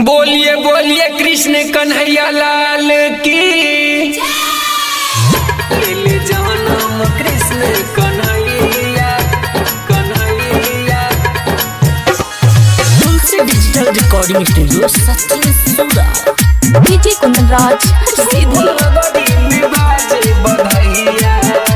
बोलिए बोलिए कृष्ण कन्हैया लाल की ले जानम Krishna Kanhaiya Kanhaiya Tulsi digital recording studio Sachin सूरा डीजे कुंदन राज सीधी बड़ी में बाजे बधाइया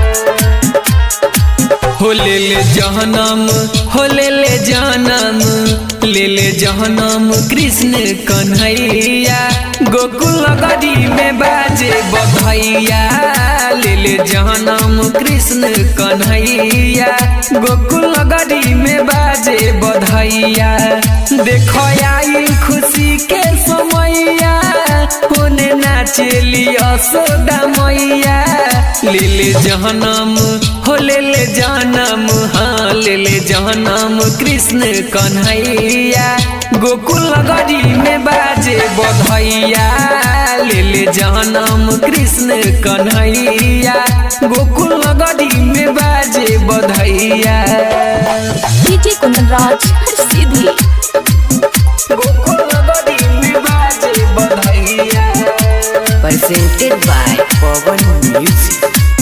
हो ले ले जहनम हो ले ले जानम ले ले जहनम कृष्ण कन्हैया गोकुल गरी में बाजे बधैया ले ले जहनम कृष्ण कन्हैया गोकुल गरी में बाजे बधैया देखो आई खुशी के समैया होने नाचेली असोदा मैया ले ले जहनम हो ले ले जानम हाँ ले ले जहनम कृष्ण कन्हैया गोकुल गरी में बाजे बधैया ले ले जहनम कृष्ण कन्हैया गोकुल गरी में बाजे बधैया डीजे कुंदन राज सीधी गोकुल गरी में बाजे बधैया presented by Pawan Music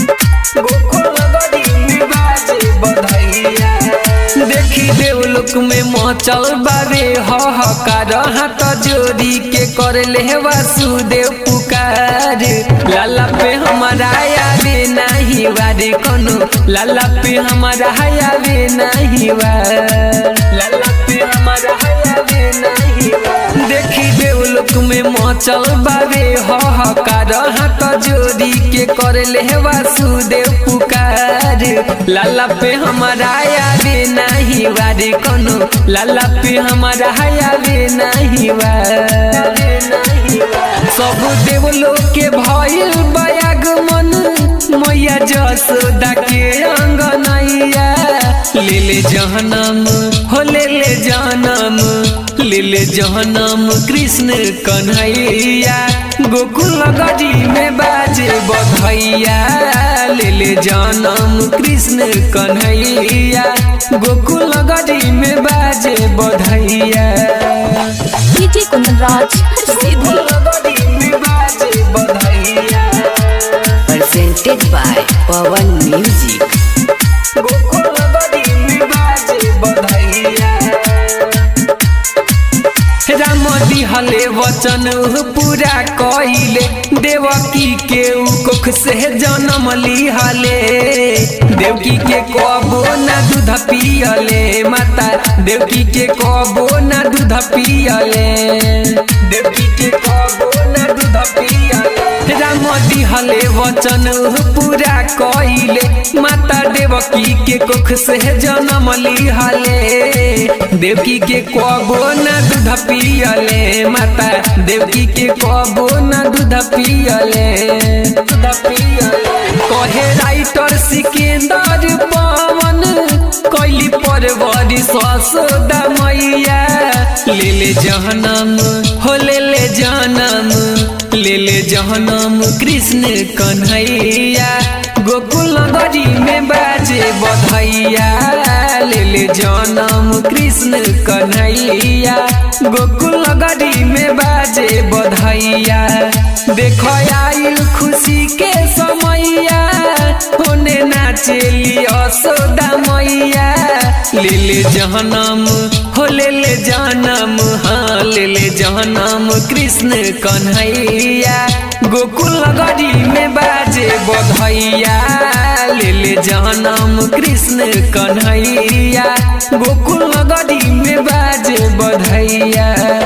देखी देवलोक में मचल बाबे हकार हाथ जोड़ी के कर ले वासुदेव पुकार लाला पे हमारा आवे नहीं वारे कोनो लाला पे हमारा आवे नहीं वार लाला पे हमारा आवे नहीं वार देखी देवलोक में मचल बाबे हकार हाथ जोड़ी के कर ले वासुदेव पुकार लाला पे हमारा आवे नहीं वारे कोनो लाला पे हमारा आवे नहीं वार सब देवलोक के भइल बयागमन मैया जसोदा के अंगनैया ले ले जहनम हो ले ले जानम ले ले जहनम कृष्ण कन्हैया गोकुल गरी में बाजे बधैया ले ले जानम कृष्ण कन्हैया गोकुल गरी में बाजे बधैया डीजे कुंदन राज सीधी गोकुल गरी में बाजे बधैया presented by Pawan Music Gokul गरी में बाजे बधैया राम दिहले वचन पूरा कइले देवकी के उ कोख से जन्म लिहले देवकी के कबो ना दूध पियले माता देवकी के कबो ना दूध पियले देवकी के कबो ना दूध पियले राम दिहले वचन पूरा कइले माता देवकी के कोख से जन्म लिहले देवकी के कबो ना दूध पियले माता देवकी के कबो ना दूध पियले दूध पियले कहे राइटर सिकंदर पवन कैली परवरी ससोदा मैया ले ले जहनम हो ले ले जानम ले ले जहनम कृष्ण कन्हैया गोकुल गरी में बाजे बधैया ले ले जनम कृष्ण कन्हैया गोकुल गरी में बाजे बधैया देखो आइल खुशी के समैया होने नाचेली असोदा मैया ले ले जहनम हो ले ले जानम हाँ ले ले जहनम कृष्ण कन्हैया गोकुल गरी में बाजे बधैया ले ले जहनम कृष्ण कन्हैया गोकुल गरी में बाजे बधैया